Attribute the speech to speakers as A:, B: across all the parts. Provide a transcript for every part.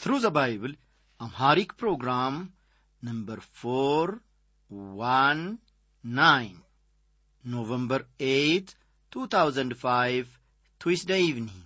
A: Through the Bible, Amharic program number 419, November 8, 2005, Tuesday evening.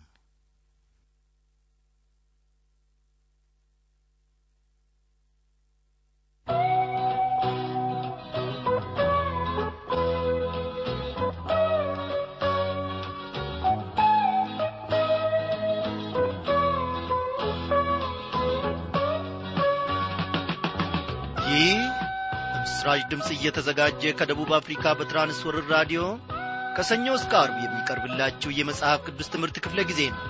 A: ይህ በምስራች ድምፅ እየተዘጋጀ ከደቡብ አፍሪካ በትራንስወርር ራዲዮ ከሰኞ እስከ አርብ የሚቀርብላችሁ የመጽሐፍ ቅዱስ ትምህርት ክፍለ ጊዜ ነው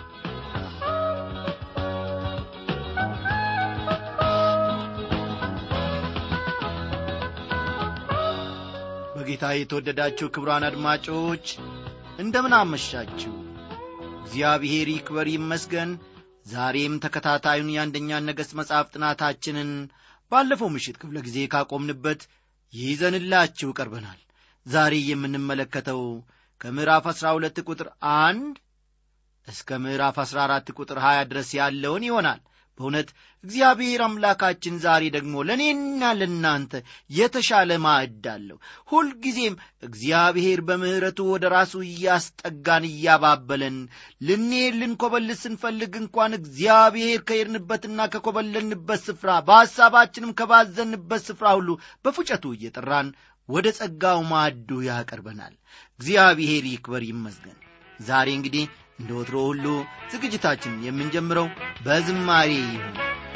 A: በጌታ የተወደዳችሁ ክብሯን አድማጮች እንደምን አመሻችሁ እግዚአብሔር ይክበር ይመስገን ዛሬም ተከታታዩን የአንደኛን ነገሥት መጽሐፍ ጥናታችንን ባለፈው ምሽት ክፍለ ጊዜ ካቆምንበት ይዘንላችሁ ቀርበናል ዛሬ የምንመለከተው ከምዕራፍ 12 ቁጥር አንድ እስከ ምዕራፍ 14 ቁጥር 20 ድረስ ያለውን ይሆናል በእውነት እግዚአብሔር አምላካችን ዛሬ ደግሞ ለእኔና ለእናንተ የተሻለ ማዕድ አለው ሁልጊዜም እግዚአብሔር በምሕረቱ ወደ ራሱ እያስጠጋን እያባበለን ልንሄድ ልንኮበልስ ስንፈልግ እንኳን እግዚአብሔር ከሄድንበትና ከኮበለንበት ስፍራ በሐሳባችንም ከባዘንበት ስፍራ ሁሉ በፉጨቱ እየጠራን ወደ ጸጋው ማዕዱ ያቀርበናል እግዚአብሔር ይክበር ይመስገን ዛሬ እንግዲህ እንደ ወትሮ ሁሉ ዝግጅታችንን የምንጀምረው በዝማሬ ይሁን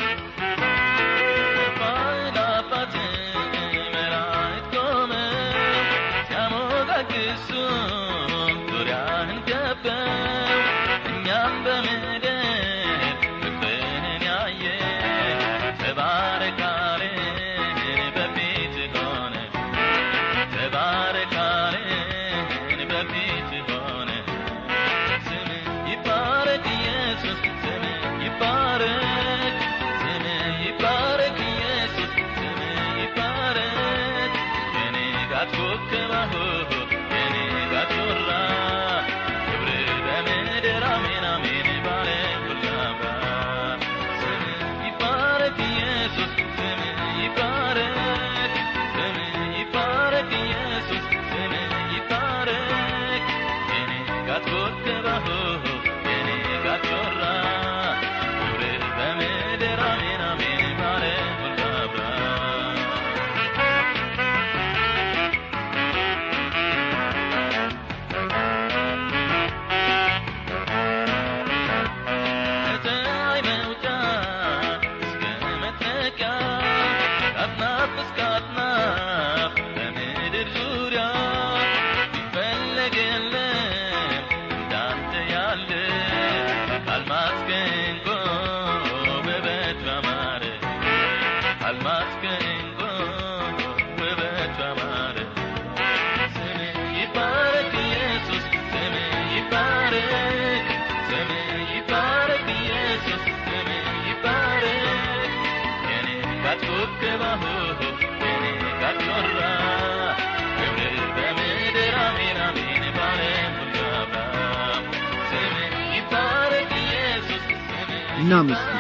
B: እናመስግን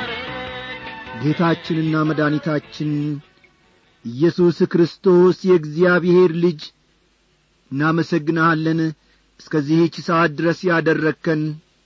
B: ጌታችንና መድኃኒታችን ኢየሱስ ክርስቶስ የእግዚአብሔር ልጅ እናመሰግንሃለን እስከዚህች ሰዓት ድረስ ያደረግከን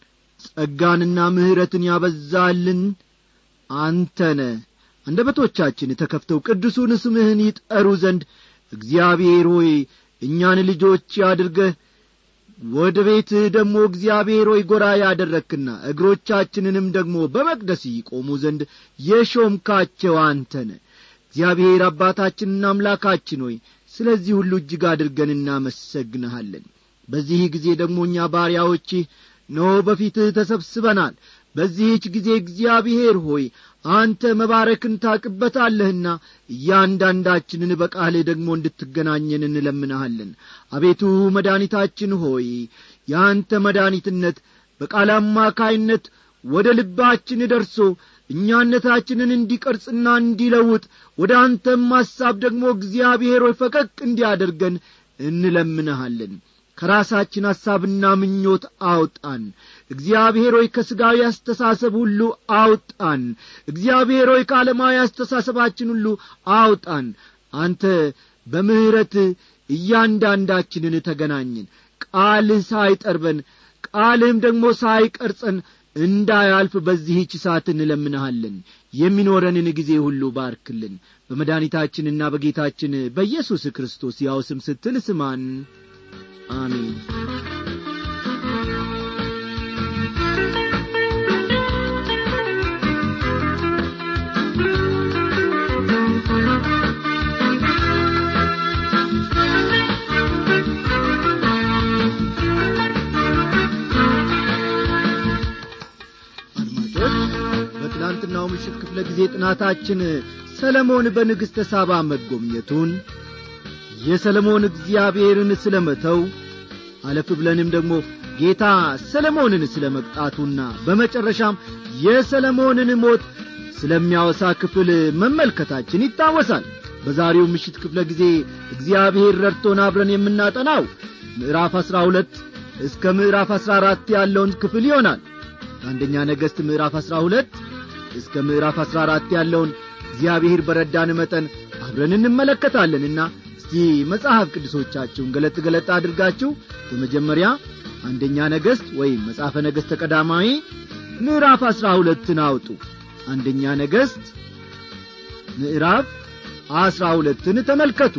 B: ጸጋንና ምሕረትን ያበዛልን አንተነ አንደበቶቻችን ተከፍተው ቅዱሱን ስምህን ይጠሩ ዘንድ እግዚአብሔር ሆይ እኛን ልጆች አድርገህ ወደ ቤትህ ደግሞ እግዚአብሔር ሆይ ጐራ ያደረክና እግሮቻችንንም ደግሞ በመቅደስ ይቆሙ ዘንድ የሾምካቸው አንተነ እግዚአብሔር አባታችንና አምላካችን ሆይ ስለዚህ ሁሉ እጅግ አድርገን እናመሰግንሃለን በዚህ ጊዜ ደግሞ እኛ ባሪያዎችህ ኖ በፊትህ ተሰብስበናል በዚህች ጊዜ እግዚአብሔር ሆይ አንተ መባረክን ታቅበታለህና እያንዳንዳችንን በቃልህ ደግሞ እንድትገናኘን እንለምንሃለን አቤቱ መድኃኒታችን ሆይ የአንተ መድኃኒትነት በቃል አማካይነት ወደ ልባችን ደርሶ እኛነታችንን እንዲቀርጽና እንዲለውጥ ወደ አንተም ሐሳብ ደግሞ እግዚአብሔር ሆይ ፈቀቅ እንዲያደርገን እንለምንሃለን ከራሳችን ሐሳብና ምኞት አውጣን እግዚአብሔር ሆይ ከሥጋዊ አስተሳሰብ ሁሉ አውጣን እግዚአብሔር ሆይ ከዓለማዊ አስተሳሰባችን ሁሉ አውጣን አንተ በምሕረት እያንዳንዳችንን ተገናኝን ቃልህ ሳይጠርበን ቃልህም ደግሞ ሳይቀርጸን እንዳያልፍ በዚህች ሰዓት እንለምንሃለን የሚኖረንን ጊዜ ሁሉ ባርክልን በመድኃኒታችንና በጌታችን በኢየሱስ ክርስቶስ ያው ስም ስትል ስማን አሜን በትናንትናው ምሽት ክፍለ ጊዜ ጥናታችን ሰለሞን በንግሥተ ሳባ መጎብኘቱን የሰለሞን እግዚአብሔርን ስለ መተው አለፍ ብለንም ደግሞ ጌታ ሰለሞንን ስለ መቅጣቱና በመጨረሻም የሰለሞንን ሞት ስለሚያወሳ ክፍል መመልከታችን ይታወሳል በዛሬው ምሽት ክፍለ ጊዜ እግዚአብሔር ረድቶን አብረን የምናጠናው ምዕራፍ አሥራ ሁለት እስከ ምዕራፍ አሥራ አራት ያለውን ክፍል ይሆናል ከአንደኛ ነገሥት ምዕራፍ አሥራ ሁለት እስከ ምዕራፍ አሥራ አራት ያለውን እግዚአብሔር በረዳን መጠን አብረን እንመለከታለንና እስቲ መጽሐፍ ቅዱሶቻችሁን ገለጥ ገለጥ አድርጋችሁ በመጀመሪያ አንደኛ ነገሥት ወይም መጽሐፈ ነገሥት ተቀዳማዊ ምዕራፍ አሥራ ሁለትን አውጡ አንደኛ ነገሥት ምዕራፍ አሥራ ሁለትን ተመልከቱ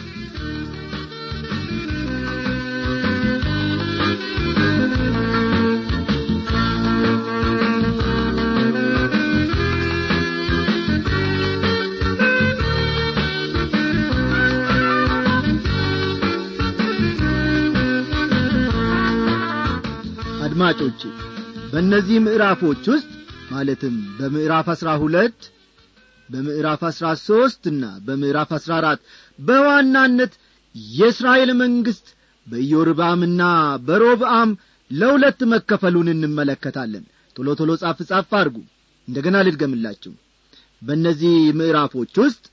B: አድማጮቼ በእነዚህ ምዕራፎች ውስጥ ማለትም በምዕራፍ አሥራ ሁለት በምዕራፍ አሥራ ሦስትና በምዕራፍ አሥራ አራት በዋናነት የእስራኤል መንግሥት በኢዮርባምና በሮብአም ለሁለት መከፈሉን እንመለከታለን ቶሎ ቶሎ ጻፍ ጻፍ አድርጉ እንደገና ልድገምላችሁ በእነዚህ ምዕራፎች ውስጥ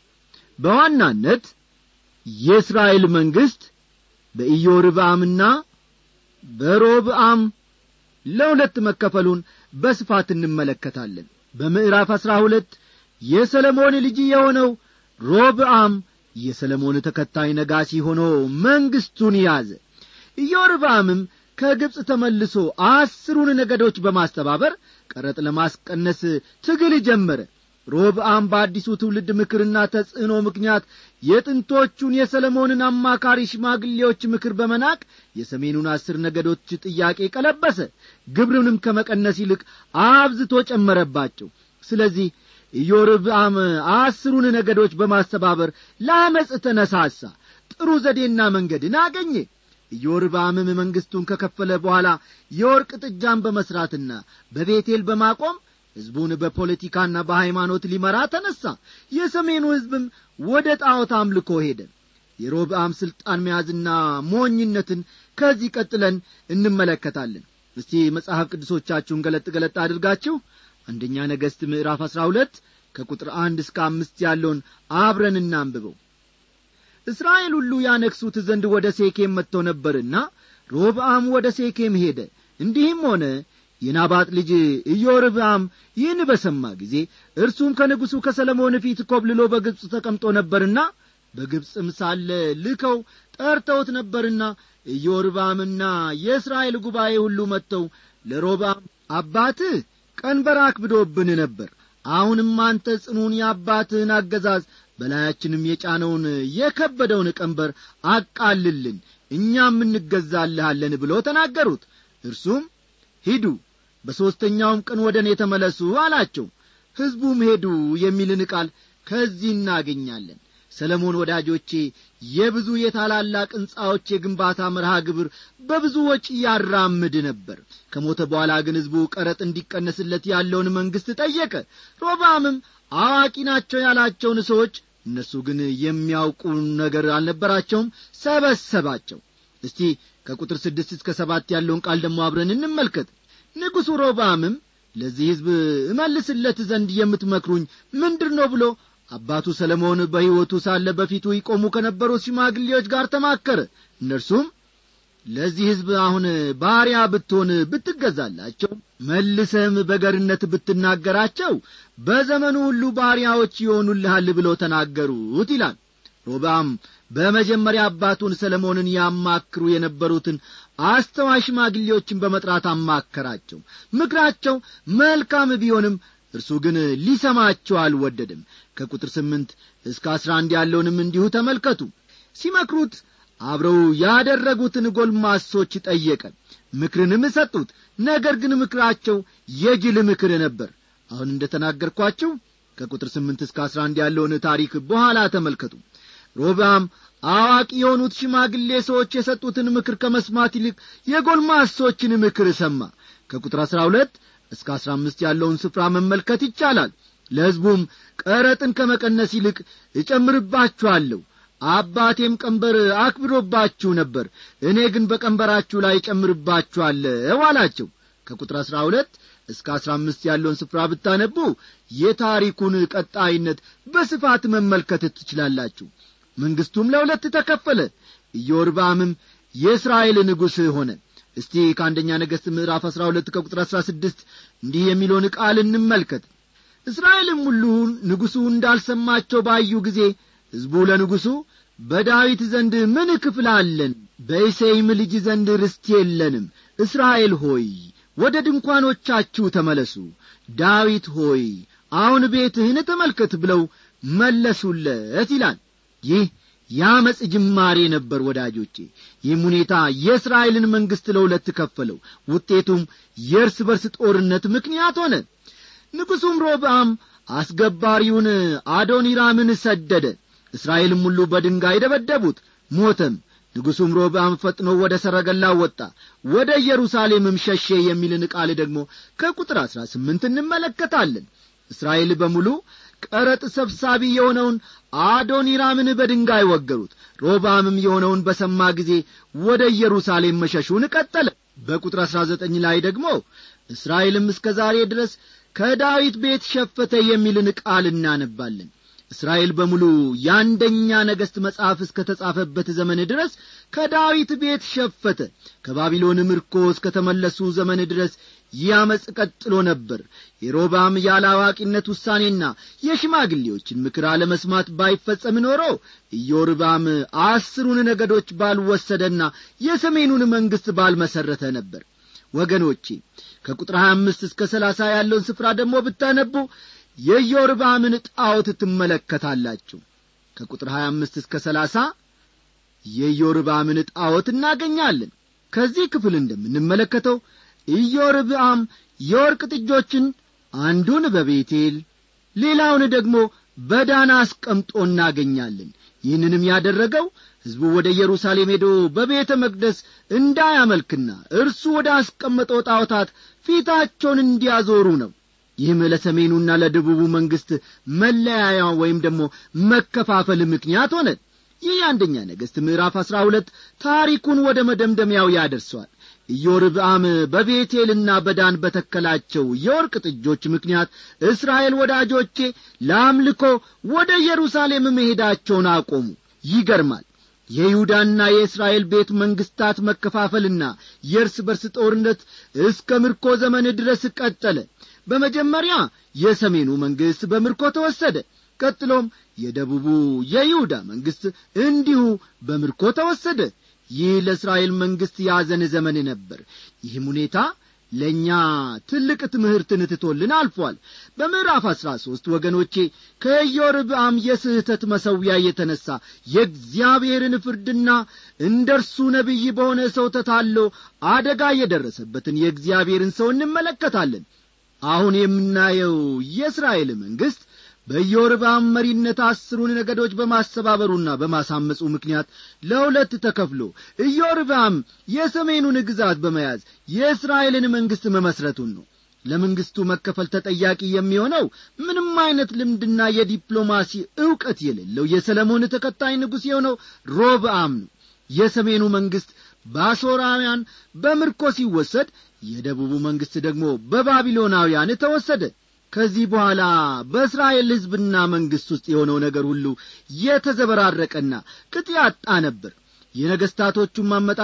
B: በዋናነት የእስራኤል መንግሥት በኢዮርብአምና በሮብአም ለሁለት መከፈሉን በስፋት እንመለከታለን በምዕራፍ አሥራ ሁለት የሰለሞን ልጅ የሆነው ሮብአም የሰለሞን ተከታይ ነጋሲ ሆኖ መንግሥቱን ያዘ ኢዮርብአምም ከግብፅ ተመልሶ አስሩን ነገዶች በማስተባበር ቀረጥ ለማስቀነስ ትግል ጀመረ ሮብአም በአዲሱ ትውልድ ምክርና ተጽዕኖ ምክንያት የጥንቶቹን የሰለሞንን አማካሪ ሽማግሌዎች ምክር በመናቅ የሰሜኑን አስር ነገዶች ጥያቄ ቀለበሰ ግብርንም ከመቀነስ ይልቅ አብዝቶ ጨመረባቸው ስለዚህ ኢዮርብአም አስሩን ነገዶች በማስተባበር ለአመፅ ተነሳሳ ጥሩ ዘዴና መንገድን አገኘ ኢዮርብአምም መንግሥቱን ከከፈለ በኋላ የወርቅ ጥጃን በመሥራትና በቤቴል በማቆም ሕዝቡን በፖለቲካና በሃይማኖት ሊመራ ተነሣ የሰሜኑ ሕዝብም ወደ ጣዖት አምልኮ ሄደ የሮብአም ሥልጣን መያዝና ሞኝነትን ከዚህ ቀጥለን እንመለከታለን እስቲ መጽሐፍ ቅዱሶቻችሁን ገለጥ ገለጥ አድርጋችሁ አንደኛ ነገሥት ምዕራፍ አሥራ ሁለት ከቁጥር አንድ እስከ አምስት ያለውን አብረን እናንብበው እስራኤል ሁሉ ያነግሡት ዘንድ ወደ ሴኬም መጥተው ነበርና ሮብአም ወደ ሴኬም ሄደ እንዲህም ሆነ የናባጥ ልጅ ኢዮርብአም ይህን በሰማ ጊዜ እርሱም ከንጉሡ ከሰለሞን ፊት ኮብልሎ በግብፅ ተቀምጦ ነበርና በግብፅም ሳለ ልከው ጠርተውት ነበርና ኢዮርብአምና የእስራኤል ጉባኤ ሁሉ መጥተው ለሮብአም አባትህ ቀንበር አክብዶብን ነበር አሁንም አንተ ጽኑን የአባትህን አገዛዝ በላያችንም የጫነውን የከበደውን ቀንበር አቃልልን እኛም እንገዛልሃለን ብሎ ተናገሩት እርሱም ሂዱ በሦስተኛውም ቀን ወደ እኔ ተመለሱ አላቸው ሕዝቡም ሄዱ የሚልን ቃል ከዚህ እናገኛለን ሰለሞን ወዳጆቼ የብዙ የታላላቅ ሕንፃዎች የግንባታ መርሃ ግብር በብዙ ወጪ ያራምድ ነበር ከሞተ በኋላ ግን ሕዝቡ ቀረጥ እንዲቀነስለት ያለውን መንግሥት ጠየቀ ሮባምም አዋቂ ናቸው ያላቸውን ሰዎች እነሱ ግን የሚያውቁ ነገር አልነበራቸውም ሰበሰባቸው እስቲ ከቁጥር ስድስት እስከ ሰባት ያለውን ቃል ደግሞ አብረን እንመልከት ንጉሡ ሮባምም ለዚህ ሕዝብ እመልስለት ዘንድ የምትመክሩኝ ምንድር ነው ብሎ አባቱ ሰለሞን በሕይወቱ ሳለ በፊቱ ይቆሙ ከነበሩት ሽማግሌዎች ጋር ተማከረ እነርሱም ለዚህ ሕዝብ አሁን ባሪያ ብትሆን ብትገዛላቸው መልሰህም በገርነት ብትናገራቸው በዘመኑ ሁሉ ባሪያዎች ይሆኑልሃል ብለው ተናገሩት ይላል ሮብዓም በመጀመሪያ አባቱን ሰለሞንን ያማክሩ የነበሩትን አስተዋይ ሽማግሌዎችን በመጥራት አማከራቸው ምክራቸው መልካም ቢሆንም እርሱ ግን ሊሰማቸው አልወደድም ከቁጥር ስምንት እስከ አስራ አንድ ያለውንም እንዲሁ ተመልከቱ ሲመክሩት አብረው ያደረጉትን ጎልማሶች ጠየቀ ምክርንም ሰጡት ነገር ግን ምክራቸው የጅል ምክር ነበር አሁን እንደ ተናገርኳችሁ ከቁጥር ስምንት እስከ አስራ አንድ ያለውን ታሪክ በኋላ ተመልከቱ ሮብዓም አዋቂ የሆኑት ሽማግሌ ሰዎች የሰጡትን ምክር ከመስማት ይልቅ የጎልማሶችን ምክር ሰማ ከቁጥር አሥራ ሁለት እስከ አሥራ አምስት ያለውን ስፍራ መመልከት ይቻላል ለሕዝቡም ቀረጥን ከመቀነስ ይልቅ እጨምርባችኋለሁ አባቴም ቀንበር አክብሮባችሁ ነበር እኔ ግን በቀንበራችሁ ላይ እጨምርባችኋለሁ አላቸው ከቁጥር አሥራ ሁለት እስከ አሥራ አምስት ያለውን ስፍራ ብታነቡ የታሪኩን ቀጣይነት በስፋት መመልከት ትችላላችሁ መንግሥቱም ለሁለት ተከፈለ ኢዮርባምም የእስራኤል ንጉሥ ሆነ እስቲ ከአንደኛ ነገሥት ምዕራፍ አሥራ ሁለት ከቁጥር አሥራ ስድስት እንዲህ የሚለውን ቃል እንመልከት እስራኤልም ሁሉ ንጉሡ እንዳልሰማቸው ባዩ ጊዜ ሕዝቡ ለንጉሡ በዳዊት ዘንድ ምን ክፍል አለን በእሴይም ልጅ ዘንድ ርስት የለንም እስራኤል ሆይ ወደ ድንኳኖቻችሁ ተመለሱ ዳዊት ሆይ አሁን ቤትህን ተመልከት ብለው መለሱለት ይላል ይህ የአመፅ ጅማሬ ነበር ወዳጆቼ ይህም ሁኔታ የእስራኤልን መንግሥት ለሁለት ከፈለው ውጤቱም የእርስ በርስ ጦርነት ምክንያት ሆነ ንጉሡም ሮብዓም አስገባሪውን አዶኒራምን ሰደደ እስራኤልም ሁሉ በድንጋይ ደበደቡት ሞተም ንጉሡም ሮብዓም ፈጥኖ ወደ ሰረገላ ወጣ ወደ ኢየሩሳሌምም ሸሼ የሚልን ቃል ደግሞ ከቁጥር አሥራ ስምንት እንመለከታለን እስራኤል በሙሉ ቀረጥ ሰብሳቢ የሆነውን አዶኒራምን በድንጋይ ወገሩት ሮብዓምም የሆነውን በሰማ ጊዜ ወደ ኢየሩሳሌም መሸሹን ቀጠለ በቁጥር አሥራ ዘጠኝ ላይ ደግሞ እስራኤልም እስከ ዛሬ ድረስ ከዳዊት ቤት ሸፈተ የሚልን ቃል እናነባለን እስራኤል በሙሉ የአንደኛ ነገሥት መጽሐፍ እስከ ተጻፈበት ዘመን ድረስ ከዳዊት ቤት ሸፈተ ከባቢሎን ምርኮ እስከ ተመለሱ ዘመን ድረስ ያመፅ ቀጥሎ ነበር የሮባም ያለ አዋቂነት ውሳኔና የሽማግሌዎችን ምክር አለመስማት ባይፈጸም ኖሮ ኢዮርባም አስሩን ነገዶች ባልወሰደና የሰሜኑን መንግሥት ባልመሠረተ ነበር ወገኖቼ ከቁጥር 25 እስከ 30 ያለውን ስፍራ ደግሞ ብታነቡ የኢዮርባምን ጣዖት ትመለከታላችሁ ከቁጥር 25 እስከ 30 የኢዮርባምን ጣዖት እናገኛለን ከዚህ ክፍል እንደምንመለከተው ኢዮርብዓም የወርቅ ጥጆችን አንዱን በቤቴል ሌላውን ደግሞ በዳና አስቀምጦ እናገኛለን ይህንንም ያደረገው ሕዝቡ ወደ ኢየሩሳሌም ሄዶ በቤተ መቅደስ እንዳያመልክና እርሱ ወደ አስቀመጠው ጣዖታት ፊታቸውን እንዲያዞሩ ነው ይህም ለሰሜኑና ለደቡቡ መንግሥት መለያያ ወይም ደግሞ መከፋፈል ምክንያት ሆነ ይህ የአንደኛ ነገሥት ምዕራፍ አሥራ ሁለት ታሪኩን ወደ መደምደሚያው ያደርሰዋል ኢዮርብዓም በቤቴልና በዳን በተከላቸው የወርቅ ጥጆች ምክንያት እስራኤል ወዳጆቼ ለአምልኮ ወደ ኢየሩሳሌም መሄዳቸውን አቆሙ ይገርማል የይሁዳና የእስራኤል ቤት መንግሥታት መከፋፈልና የእርስ በርስ ጦርነት እስከ ምርኮ ዘመን ድረስ ቀጠለ በመጀመሪያ የሰሜኑ መንግሥት በምርኮ ተወሰደ ቀጥሎም የደቡቡ የይሁዳ መንግሥት እንዲሁ በምርኮ ተወሰደ ይህ ለእስራኤል መንግሥት ያዘን ዘመን ነበር ይህም ሁኔታ ለእኛ ትልቅ ትምህርትን ትቶልን አልፏል በምዕራፍ አሥራ ሦስት ወገኖቼ ከኢዮርብዓም የስህተት መሠዊያ የተነሣ የእግዚአብሔርን ፍርድና እንደ እርሱ ነቢይ በሆነ ሰው ተታሎ አደጋ የደረሰበትን የእግዚአብሔርን ሰው እንመለከታለን አሁን የምናየው የእስራኤል መንግሥት በኢዮርብዓም መሪነት አስሩን ነገዶች በማስተባበሩና በማሳመፁ ምክንያት ለሁለት ተከፍሎ ኢዮርብዓም የሰሜኑን ግዛት በመያዝ የእስራኤልን መንግሥት መመስረቱን ነው ለመንግሥቱ መከፈል ተጠያቂ የሚሆነው ምንም አይነት ልምድና የዲፕሎማሲ ዕውቀት የሌለው የሰለሞን ተከታይ ንጉሥ የሆነው ሮብዓም ነው የሰሜኑ መንግሥት በአሦራውያን በምርኮ ሲወሰድ የደቡቡ መንግሥት ደግሞ በባቢሎናውያን ተወሰደ ከዚህ በኋላ በእስራኤል ሕዝብና መንግሥት ውስጥ የሆነው ነገር ሁሉ የተዘበራረቀና ቅጥ ያጣ ነበር የነገሥታቶቹም አመጣጥ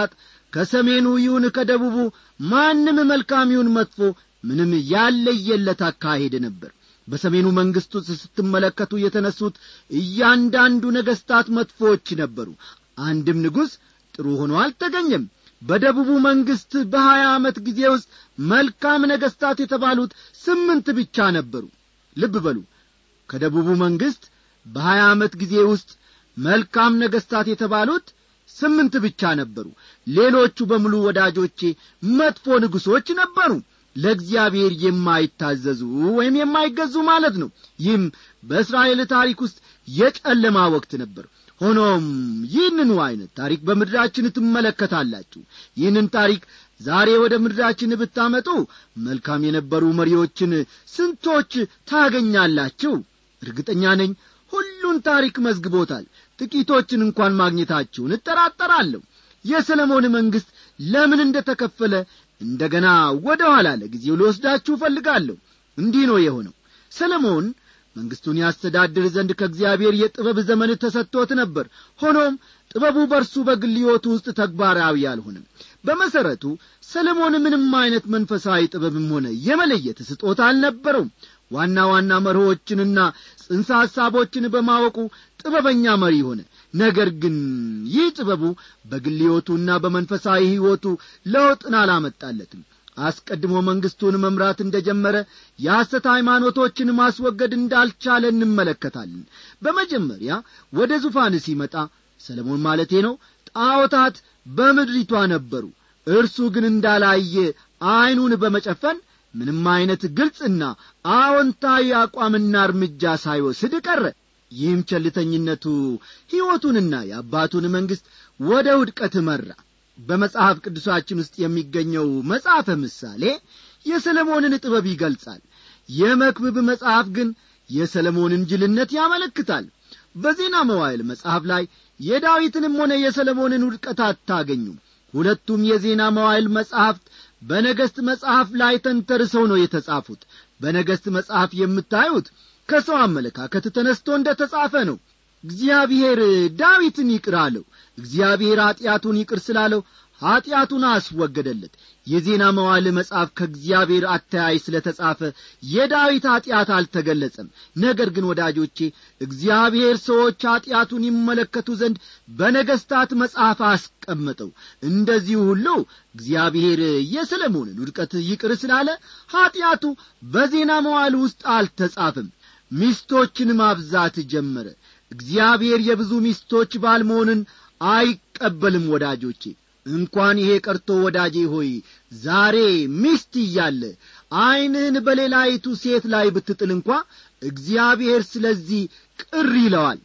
B: ከሰሜኑ ይሁን ከደቡቡ ማንም መልካም ይሁን መጥፎ ምንም ያለየለት አካሄድ ነበር በሰሜኑ መንግሥት ውስጥ ስትመለከቱ የተነሱት እያንዳንዱ ነገሥታት መጥፎዎች ነበሩ አንድም ንጉሥ ጥሩ ሆኖ አልተገኘም በደቡቡ መንግሥት በሀያ ዓመት ጊዜ ውስጥ መልካም ነገሥታት የተባሉት ስምንት ብቻ ነበሩ ልብ በሉ ከደቡቡ መንግሥት በሀያ ዓመት ጊዜ ውስጥ መልካም ነገሥታት የተባሉት ስምንት ብቻ ነበሩ ሌሎቹ በሙሉ ወዳጆቼ መጥፎ ንጉሶች ነበሩ ለእግዚአብሔር የማይታዘዙ ወይም የማይገዙ ማለት ነው ይህም በእስራኤል ታሪክ ውስጥ የጨለማ ወቅት ነበር ሆኖም ይህንኑ ዐይነት ታሪክ በምድራችን ትመለከታላችሁ ይህንን ታሪክ ዛሬ ወደ ምድራችን ብታመጡ መልካም የነበሩ መሪዎችን ስንቶች ታገኛላችሁ እርግጠኛ ነኝ ሁሉን ታሪክ መዝግቦታል ጥቂቶችን እንኳን ማግኘታችሁን እጠራጠራለሁ የሰለሞን መንግሥት ለምን እንደ ተከፈለ እንደ ገና ወደ ኋላ ለጊዜው ልወስዳችሁ እፈልጋለሁ እንዲህ ነው የሆነው ሰለሞን መንግሥቱን ያስተዳድር ዘንድ ከእግዚአብሔር የጥበብ ዘመን ተሰጥቶት ነበር ሆኖም ጥበቡ በርሱ በግል ሕይወቱ ውስጥ ተግባራዊ አልሆንም በመሠረቱ ሰለሞን ምንም አይነት መንፈሳዊ ጥበብም ሆነ የመለየት ስጦታ አልነበረውም ዋና ዋና መርሆችንና ጽንሰ ሐሳቦችን በማወቁ ጥበበኛ መሪ ሆነ ነገር ግን ይህ ጥበቡ በግል ሕይወቱና በመንፈሳዊ ሕይወቱ ለውጥን አላመጣለትም አስቀድሞ መንግሥቱን መምራት እንደ ጀመረ የሐሰት ሃይማኖቶችን ማስወገድ እንዳልቻለ እንመለከታለን በመጀመሪያ ወደ ዙፋን ሲመጣ ሰለሞን ማለቴ ነው ጣዖታት በምድሪቷ ነበሩ እርሱ ግን እንዳላየ ዐይኑን በመጨፈን ምንም ዐይነት ግልጽና አዎንታዊ አቋምና እርምጃ ሳይወስድ ቀረ ይህም ቸልተኝነቱ ሕይወቱንና የአባቱን መንግሥት ወደ ውድቀት መራ በመጽሐፍ ቅዱሳችን ውስጥ የሚገኘው መጽሐፈ ምሳሌ የሰለሞንን ጥበብ ይገልጻል የመክብብ መጽሐፍ ግን የሰለሞንን ጅልነት ያመለክታል በዜና መዋይል መጽሐፍ ላይ የዳዊትንም ሆነ የሰለሞንን ውድቀት አታገኙም ሁለቱም የዜና መዋይል መጽሐፍት በነገሥት መጽሐፍ ላይ ተንተርሰው ነው የተጻፉት በነገሥት መጽሐፍ የምታዩት ከሰው አመለካከት ተነስቶ እንደ ተጻፈ ነው እግዚአብሔር ዳዊትን ይቅር አለው እግዚአብሔር ኀጢአቱን ይቅር ስላለው ኀጢአቱን አስወገደለት የዜና መዋል መጽሐፍ ከእግዚአብሔር አተያይ ስለ ተጻፈ የዳዊት ኀጢአት አልተገለጸም ነገር ግን ወዳጆቼ እግዚአብሔር ሰዎች ኀጢአቱን ይመለከቱ ዘንድ በነገሥታት መጽሐፍ አስቀመጠው እንደዚሁ ሁሉ እግዚአብሔር የሰለሞንን ውድቀት ይቅር ስላለ ኀጢአቱ በዜና መዋል ውስጥ አልተጻፈም ሚስቶችን ማብዛት ጀመረ እግዚአብሔር የብዙ ሚስቶች ባል መሆንን አይቀበልም ወዳጆቼ እንኳን ይሄ ቀርቶ ወዳጄ ሆይ ዛሬ ሚስት እያለ ዐይንህን በሌላይቱ ሴት ላይ ብትጥል እንኳ እግዚአብሔር ስለዚህ ቅር ይለዋል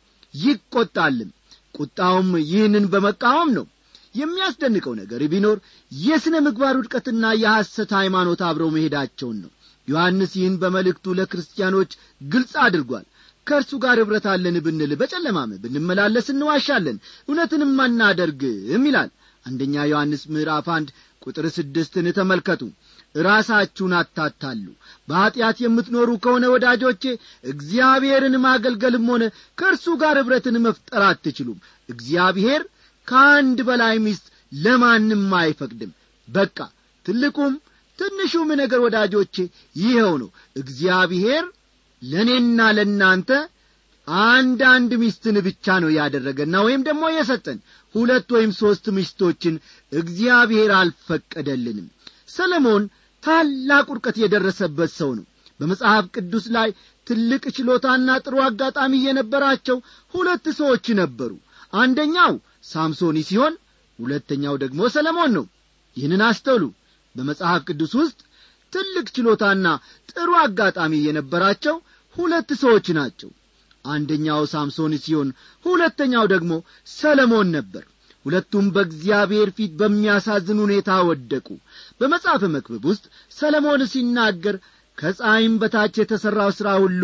B: ይቈጣልም ቁጣውም ይህንን በመቃወም ነው የሚያስደንቀው ነገር ቢኖር የሥነ ምግባር ውድቀትና የሐሰት ሃይማኖት አብረው መሄዳቸውን ነው ዮሐንስ ይህን በመልእክቱ ለክርስቲያኖች ግልጽ አድርጓል ከእርሱ ጋር ኅብረት አለን ብንል በጨለማም ብንመላለስ እንዋሻለን እውነትንም አናደርግም ይላል አንደኛ ዮሐንስ ምዕራፍ አንድ ቁጥር ስድስትን ተመልከቱ ራሳችሁን አታታሉ በኀጢአት የምትኖሩ ከሆነ ወዳጆቼ እግዚአብሔርን ማገልገልም ሆነ ከእርሱ ጋር ኅብረትን መፍጠር አትችሉም እግዚአብሔር ከአንድ በላይ ሚስት ለማንም አይፈቅድም በቃ ትልቁም ትንሹም ነገር ወዳጆቼ ይኸው ነው እግዚአብሔር ለእኔና ለእናንተ አንዳንድ ሚስትን ብቻ ነው ያደረገና ወይም ደግሞ የሰጠን ሁለት ወይም ሦስት ሚስቶችን እግዚአብሔር አልፈቀደልንም ሰለሞን ታላቅ ውድቀት የደረሰበት ሰው ነው በመጽሐፍ ቅዱስ ላይ ትልቅ ችሎታና ጥሩ አጋጣሚ የነበራቸው ሁለት ሰዎች ነበሩ አንደኛው ሳምሶኒ ሲሆን ሁለተኛው ደግሞ ሰለሞን ነው ይህንን አስተውሉ በመጽሐፍ ቅዱስ ውስጥ ትልቅ ችሎታና ጥሩ አጋጣሚ የነበራቸው ሁለት ሰዎች ናቸው አንደኛው ሳምሶን ሲሆን ሁለተኛው ደግሞ ሰለሞን ነበር ሁለቱም በእግዚአብሔር ፊት በሚያሳዝን ሁኔታ ወደቁ በመጽሐፈ መክብብ ውስጥ ሰለሞን ሲናገር ከፀሐይም በታች የተሠራው ሥራ ሁሉ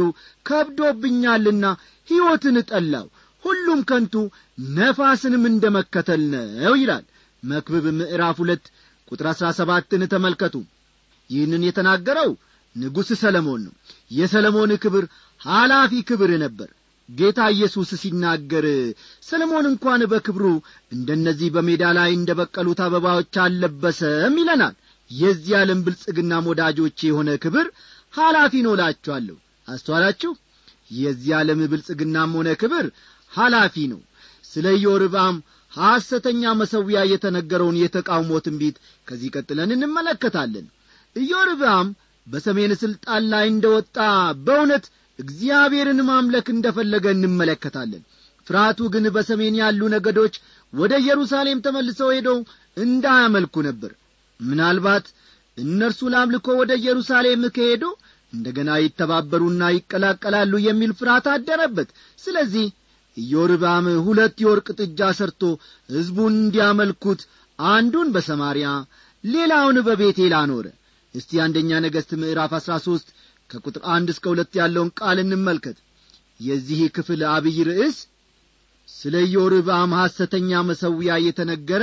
B: ከብዶብኛልና ሕይወትን ጠላው ሁሉም ከንቱ ነፋስንም እንደ መከተል ነው ይላል መክብብ ምዕራፍ ሁለት ቁጥር አሥራ ሰባትን ተመልከቱ ይህንን የተናገረው ንጉሥ ሰለሞን ነው የሰለሞን ክብር ኃላፊ ክብር ነበር ጌታ ኢየሱስ ሲናገር ሰለሞን እንኳን በክብሩ እንደነዚህ በሜዳ ላይ እንደ በቀሉት አበባዎች አልለበሰም ይለናል የዚህ ዓለም ብልጽግናም ወዳጆቼ የሆነ ክብር ኃላፊ ነው እላችኋለሁ አስተዋላችሁ የዚህ ዓለም ብልጽግናም ሆነ ክብር ኃላፊ ነው ስለ ኢዮርብዓም ሐሰተኛ መሠዊያ የተነገረውን የተቃውሞ ትንቢት ከዚህ ቀጥለን እንመለከታለን ኢዮርብዓም በሰሜን ሥልጣን ላይ እንደ ወጣ በእውነት እግዚአብሔርን ማምለክ እንደ ፈለገ እንመለከታለን ፍርሃቱ ግን በሰሜን ያሉ ነገዶች ወደ ኢየሩሳሌም ተመልሰው ሄደው እንዳያመልኩ ነበር ምናልባት እነርሱ ለአምልኮ ወደ ኢየሩሳሌም ከሄዱ እንደ ገና ይተባበሩና ይቀላቀላሉ የሚል ፍርሃት አደረበት ስለዚህ ኢዮርባም ሁለት የወርቅ ጥጃ ሰርቶ ሕዝቡን እንዲያመልኩት አንዱን በሰማርያ ሌላውን በቤቴል አኖረ እስቲ አንደኛ ነገሥት ምዕራፍ አሥራ ሦስት ከቁጥር አንድ እስከ ሁለት ያለውን ቃል እንመልከት የዚህ ክፍል አብይ ርዕስ ስለ ኢዮርብዓም ሐሰተኛ መሠዊያ የተነገረ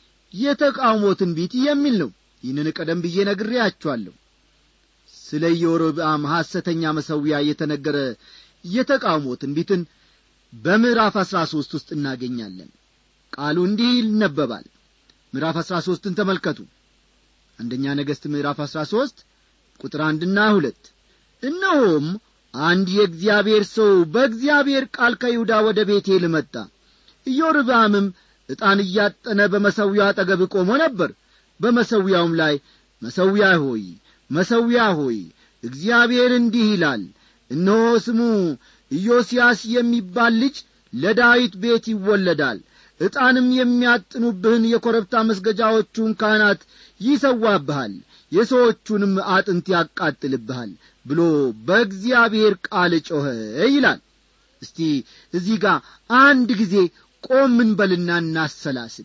B: የተቃውሞ ትንቢት የሚል ነው ይህንን ቀደም ብዬ ነግሬያችኋለሁ ስለ ኢዮርብዓም ሐሰተኛ መሠዊያ የተነገረ የተቃውሞ ትንቢትን በምዕራፍ አሥራ ሦስት ውስጥ እናገኛለን ቃሉ እንዲህ ይነበባል ምዕራፍ አሥራ ሦስትን ተመልከቱ አንደኛ ነገሥት ምዕራፍ አሥራ ሦስት ቁጥር አንድና ሁለት እነሆም አንድ የእግዚአብሔር ሰው በእግዚአብሔር ቃል ከይሁዳ ወደ ቤቴል መጣ ኢዮርብዓምም ዕጣን እያጠነ በመሠዊያው አጠገብ ቆሞ ነበር በመሠዊያውም ላይ መሠዊያ ሆይ መሠዊያ ሆይ እግዚአብሔር እንዲህ ይላል እነሆ ስሙ ኢዮስያስ የሚባል ልጅ ለዳዊት ቤት ይወለዳል ዕጣንም የሚያጥኑብህን የኮረብታ መስገጃዎቹን ካህናት ይሰዋብሃል የሰዎቹንም አጥንት ያቃጥልብሃል ብሎ በእግዚአብሔር ቃል ጮኸ ይላል እስቲ እዚህ ጋር አንድ ጊዜ ቆምን በልና እናሰላስል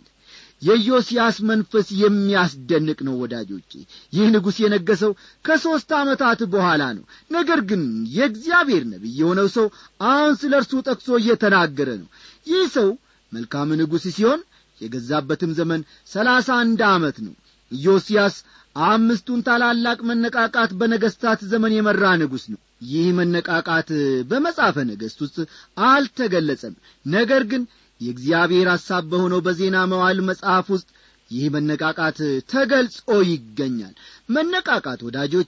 B: የኢዮስያስ መንፈስ የሚያስደንቅ ነው ወዳጆቼ ይህ ንጉሥ የነገሰው ከሦስት ዓመታት በኋላ ነው ነገር ግን የእግዚአብሔር ነቢይ የሆነው ሰው አሁን ስለ እርሱ ጠቅሶ እየተናገረ ነው ይህ ሰው መልካም ንጉሥ ሲሆን የገዛበትም ዘመን ሰላሳ አንድ ዓመት ነው ኢዮስያስ አምስቱን ታላላቅ መነቃቃት በነገሥታት ዘመን የመራ ንጉሥ ነው ይህ መነቃቃት በመጻፈ ነገሥት ውስጥ አልተገለጸም ነገር ግን የእግዚአብሔር ሐሳብ በሆነው በዜና መዋል መጽሐፍ ውስጥ ይህ መነቃቃት ተገልጾ ይገኛል መነቃቃት ወዳጆቼ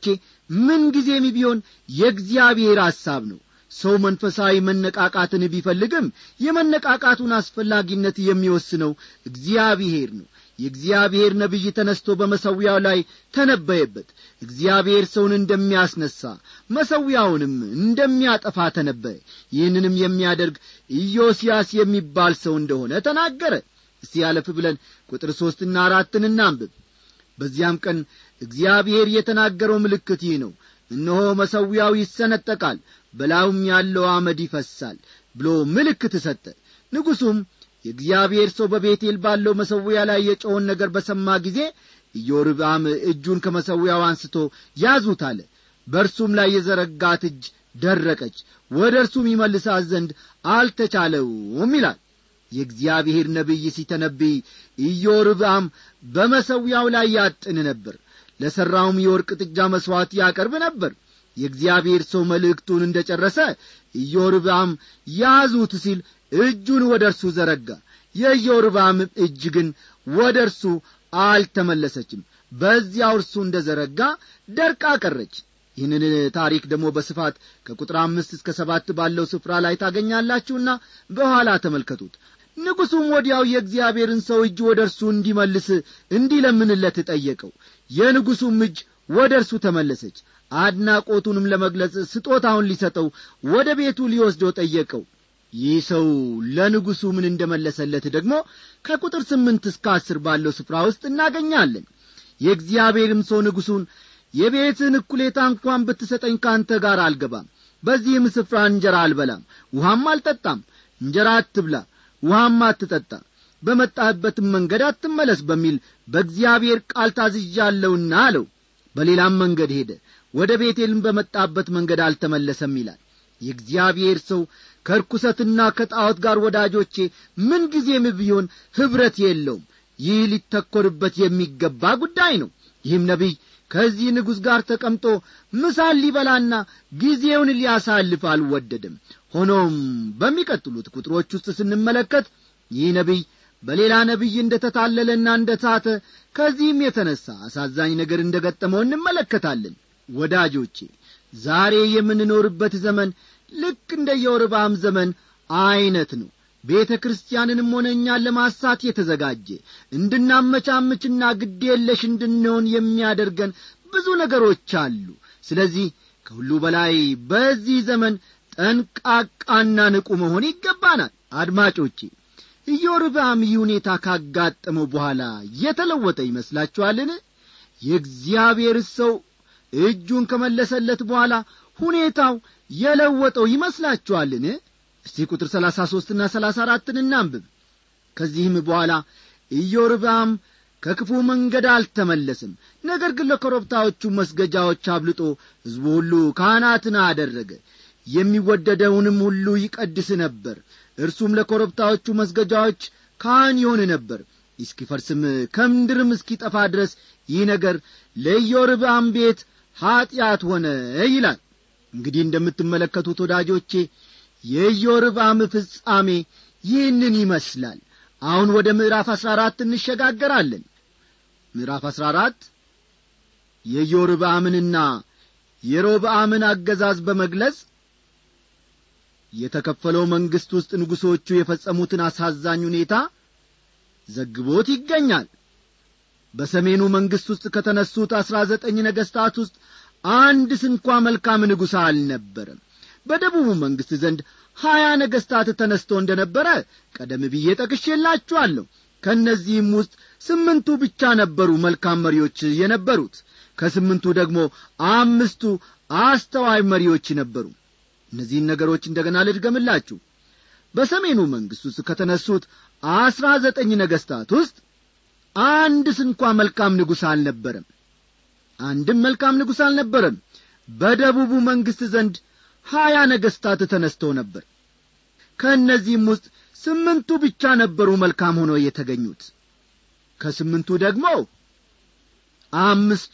B: ምንጊዜም ቢሆን የእግዚአብሔር ሐሳብ ነው ሰው መንፈሳዊ መነቃቃትን ቢፈልግም የመነቃቃቱን አስፈላጊነት የሚወስነው እግዚአብሔር ነው የእግዚአብሔር ነቢይ ተነስቶ በመሠዊያው ላይ ተነበየበት እግዚአብሔር ሰውን እንደሚያስነሣ መሠዊያውንም እንደሚያጠፋ ተነበየ ይህንንም የሚያደርግ ኢዮስያስ የሚባል ሰው እንደሆነ ተናገረ እስቲ ያለፍ ብለን ቁጥር ሦስትና አራትን እናንብብ በዚያም ቀን እግዚአብሔር የተናገረው ምልክት ይህ ነው እነሆ መሠዊያው ይሰነጠቃል በላዩም ያለው አመድ ይፈሳል ብሎ ምልክት ሰጠ ንጉሡም የእግዚአብሔር ሰው በቤቴል ባለው መሠዊያ ላይ የጮውን ነገር በሰማ ጊዜ ኢዮርብዓም እጁን ከመሠዊያው አንስቶ ያዙት አለ በእርሱም ላይ የዘረጋት እጅ ደረቀች ወደ እርሱም ይመልሳት ዘንድ አልተቻለውም ይላል የእግዚአብሔር ነቢይ ሲተነብይ ኢዮርብዓም በመሠዊያው ላይ ያጥን ነበር ለሠራውም የወርቅ ጥጃ መሥዋዕት ያቀርብ ነበር የእግዚአብሔር ሰው መልእክቱን እንደ ጨረሰ ኢዮርብዓም ያዙት ሲል እጁን ወደ እርሱ ዘረጋ የኢዮርብዓም እጅ ግን ወደ እርሱ አልተመለሰችም በዚያው እርሱ እንደ ዘረጋ ደርቃ ቀረች ይህንን ታሪክ ደግሞ በስፋት ከቁጥር አምስት እስከ ሰባት ባለው ስፍራ ላይ ታገኛላችሁና በኋላ ተመልከቱት ንጉሡም ወዲያው የእግዚአብሔርን ሰው እጅ ወደ እርሱ እንዲመልስ እንዲለምንለት ጠየቀው የንጉሡም እጅ ወደ እርሱ ተመለሰች አድናቆቱንም ለመግለጽ ስጦታውን ሊሰጠው ወደ ቤቱ ሊወስደው ጠየቀው ይህ ሰው ለንጉሡ ምን እንደመለሰለት ደግሞ ከቁጥር ስምንት እስከ አስር ባለው ስፍራ ውስጥ እናገኛለን የእግዚአብሔርም ሰው ንጉሡን የቤትን እኩሌታ እንኳን ብትሰጠኝ ካንተ ጋር አልገባም በዚህም ስፍራ እንጀራ አልበላም ውሃም አልጠጣም እንጀራ አትብላ ውሃም አትጠጣ በመጣህበትም መንገድ አትመለስ በሚል በእግዚአብሔር ቃል ታዝዣለሁና አለው በሌላም መንገድ ሄደ ወደ ቤቴልም በመጣበት መንገድ አልተመለሰም ይላል የእግዚአብሔር ሰው ከርኩሰትና ከጣዖት ጋር ወዳጆቼ ምንጊዜም ቢሆን ኅብረት የለውም ይህ ሊተኰርበት የሚገባ ጉዳይ ነው ይህም ነቢይ ከዚህ ንጉሥ ጋር ተቀምጦ ምሳን ሊበላና ጊዜውን ሊያሳልፍ አልወደድም ሆኖም በሚቀጥሉት ቁጥሮች ውስጥ ስንመለከት ይህ ነቢይ በሌላ ነቢይ እንደ ተታለለና እንደ ታተ ከዚህም የተነሣ አሳዛኝ ነገር እንደ ገጠመው እንመለከታለን ወዳጆቼ ዛሬ የምንኖርበት ዘመን ልክ እንደ የወርባም ዘመን ዐይነት ነው ቤተ ክርስቲያንንም ሆነ እኛን ለማሳት የተዘጋጀ እንድናመቻምችና ግድ የለሽ እንድንሆን የሚያደርገን ብዙ ነገሮች አሉ ስለዚህ ከሁሉ በላይ በዚህ ዘመን ጠንቃቃና ንቁ መሆን ይገባናል አድማጮቼ ኢዮርብዓም ይህ ሁኔታ ካጋጠመው በኋላ የተለወጠ ይመስላችኋልን የእግዚአብሔር ሰው እጁን ከመለሰለት በኋላ ሁኔታው የለወጠው ይመስላችኋልን እስቲ ቁጥር ሰላሳ ሦስትና ሰላሳ አራትን እናንብብ ከዚህም በኋላ ኢዮርብዓም ከክፉ መንገድ አልተመለስም ነገር ግን ለኮረብታዎቹ መስገጃዎች አብልጦ ሕዝቡ ሁሉ ካህናትን አደረገ የሚወደደውንም ሁሉ ይቀድስ ነበር እርሱም ለኮረብታዎቹ መስገጃዎች ካህን ይሆን ነበር እስኪፈርስም ከምድርም እስኪጠፋ ድረስ ይህ ነገር ለኢዮርብዓም ቤት ኀጢአት ሆነ ይላል እንግዲህ እንደምትመለከቱት ወዳጆቼ የኢዮርብዓም ፍጻሜ ይህንን ይመስላል አሁን ወደ ምዕራፍ አሥራ አራት እንሸጋገራለን ምዕራፍ አሥራ አራት የኢዮርብዓምንና የሮብዓምን አገዛዝ በመግለጽ የተከፈለው መንግሥት ውስጥ ንጉሶቹ የፈጸሙትን አሳዛኝ ሁኔታ ዘግቦት ይገኛል በሰሜኑ መንግሥት ውስጥ ከተነሱት አሥራ ዘጠኝ ነገሥታት ውስጥ አንድ ስንኳ መልካም ንጉሥ አልነበረም በደቡቡ መንግሥት ዘንድ ሀያ ነገሥታት ተነስቶ እንደ ነበረ ቀደም ብዬ ጠቅሼላችኋለሁ ከእነዚህም ውስጥ ስምንቱ ብቻ ነበሩ መልካም መሪዎች የነበሩት ከስምንቱ ደግሞ አምስቱ አስተዋይ መሪዎች ነበሩ እነዚህን ነገሮች እንደ ገና ልድገምላችሁ በሰሜኑ መንግሥት ውስጥ ከተነሱት አስራ ዘጠኝ ነገሥታት ውስጥ አንድ ስንኳ መልካም ንጉሥ አልነበረም አንድም መልካም ንጉሥ አልነበረም በደቡቡ መንግሥት ዘንድ ሀያ ነገሥታት ተነስተው ነበር ከእነዚህም ውስጥ ስምንቱ ብቻ ነበሩ መልካም ሆነው የተገኙት ከስምንቱ ደግሞ አምስቱ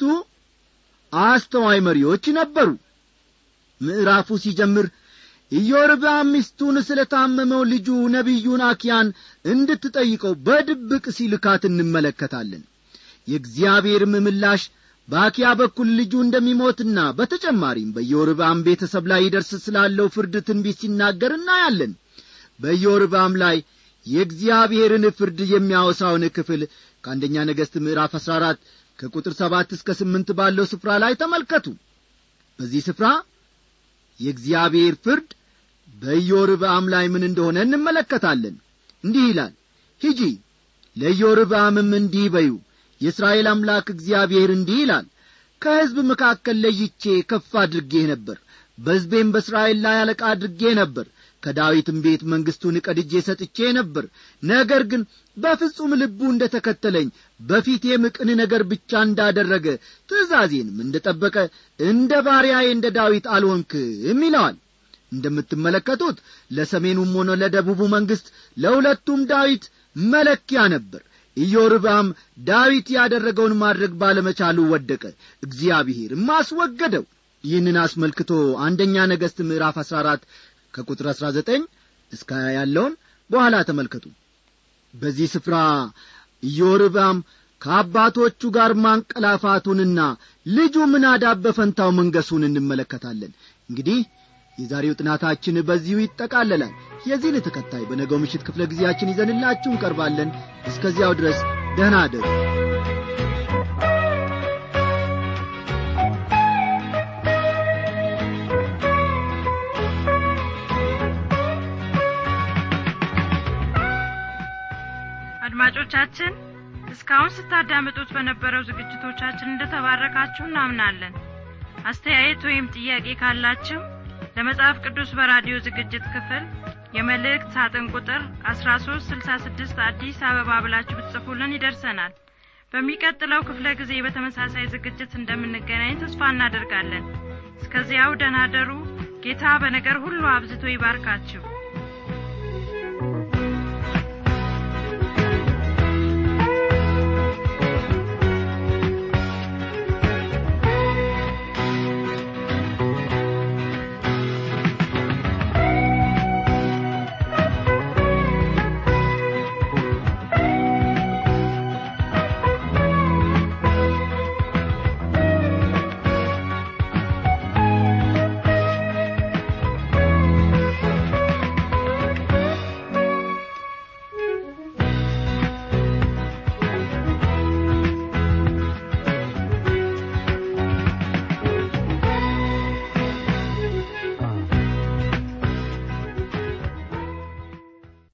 B: አስተዋይ መሪዎች ነበሩ ምዕራፉ ሲጀምር ኢዮርብዓም ሚስቱን ስለ ታመመው ልጁ ነቢዩን አኪያን እንድትጠይቀው በድብቅ ሲልካት እንመለከታለን የእግዚአብሔርም ምላሽ በአኪያ በኩል ልጁ እንደሚሞትና በተጨማሪም በኢዮርብዓም ቤተሰብ ላይ ይደርስ ስላለው ፍርድ ትንቢት ሲናገር እናያለን በኢዮርብዓም ላይ የእግዚአብሔርን ፍርድ የሚያወሳውን ክፍል ከአንደኛ ነገሥት ምዕራፍ አሥራ አራት ከቁጥር ሰባት እስከ ስምንት ባለው ስፍራ ላይ ተመልከቱ በዚህ ስፍራ የእግዚአብሔር ፍርድ በኢዮርብዓም ላይ ምን እንደሆነ እንመለከታለን እንዲህ ይላል ሂጂ ለኢዮርብዓምም እንዲህ በዩ የእስራኤል አምላክ እግዚአብሔር እንዲህ ይላል ከሕዝብ መካከል ለይቼ ከፍ አድርጌህ ነበር በሕዝቤም በእስራኤል ላይ አለቃ አድርጌ ነበር ከዳዊትም ቤት መንግሥቱን ቀድጄ ሰጥቼ ነበር ነገር ግን በፍጹም ልቡ እንደ ተከተለኝ በፊቴም ቅን ነገር ብቻ እንዳደረገ ትእዛዜንም እንደ ጠበቀ እንደ ባሪያዬ እንደ ዳዊት አልሆንክም ይለዋል እንደምትመለከቱት ለሰሜኑም ሆነ ለደቡቡ መንግሥት ለሁለቱም ዳዊት መለኪያ ነበር ኢዮርብዓም ዳዊት ያደረገውን ማድረግ ባለመቻሉ ወደቀ እግዚአብሔርም አስወገደው ይህንን አስመልክቶ አንደኛ ነገሥት ምዕራፍ አሥራ አራት ከቁጥር አሥራ ዘጠኝ እስከ ሀያ ያለውን በኋላ ተመልከቱ በዚህ ስፍራ ኢዮርብዓም ከአባቶቹ ጋር ማንቀላፋቱንና ልጁ ምናዳብ በፈንታው መንገሱን እንመለከታለን እንግዲህ የዛሬው ጥናታችን በዚሁ ይጠቃለላል የዚህን ተከታይ በነገው ምሽት ክፍለ ጊዜያችን ይዘንላችሁ እንቀርባለን እስከዚያው ድረስ ደህና አደሩ
C: አድማጮቻችን እስካሁን ስታዳምጡት በነበረው ዝግጅቶቻችን እንደተባረካችሁ እናምናለን አስተያየት ወይም ጥያቄ ካላችሁ ለመጽሐፍ ቅዱስ በራዲዮ ዝግጅት ክፍል የመልእክት ሳጥን ቁጥር 1366 አዲስ አበባ ብላችሁ ብትጽፉልን ይደርሰናል በሚቀጥለው ክፍለ ጊዜ በተመሳሳይ ዝግጅት እንደምንገናኝ ተስፋ እናደርጋለን እስከዚያው ደናደሩ ጌታ በነገር ሁሉ አብዝቶ ይባርካችሁ